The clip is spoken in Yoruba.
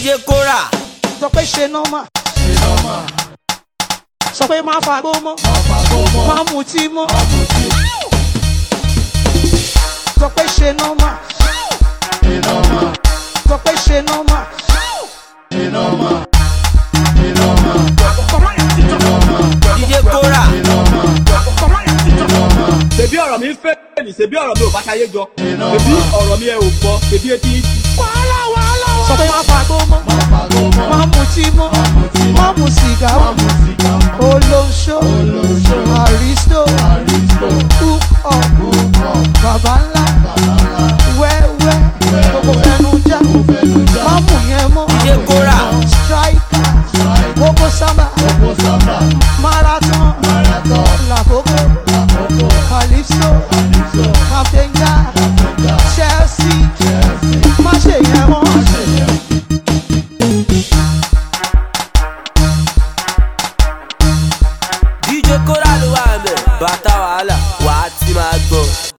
DJ Kora. sọ pé ṣe nọ́mà sọ pé má fagbó mọ́ má mutí mọ́ sọ pé ṣe nọ́mà sọ pé ṣe nọ́mà. DJ Kora. ṣebí ọ̀rọ̀ mi ń fẹ́ ní ṣebí ọ̀rọ̀ mi ò bá ṣayé jọ ṣebí ọ̀rọ̀ mi ẹ ò gbọ́ ṣebí etí ń sọ pé má fagbó mọ́ má mutí mọ́ má mu sìgá mọ́ olóṣó àrísítò hook up bàbá ńlá wẹ́wẹ́ gbogbo fẹnu já má mú yẹn mọ́ DJ Kora. striker kókó sábà marathon làkókò calypso captain guy chelsea má ṣe yẹn mọ́. DJ Kora ló wà ń bẹ̀. Bàtà wà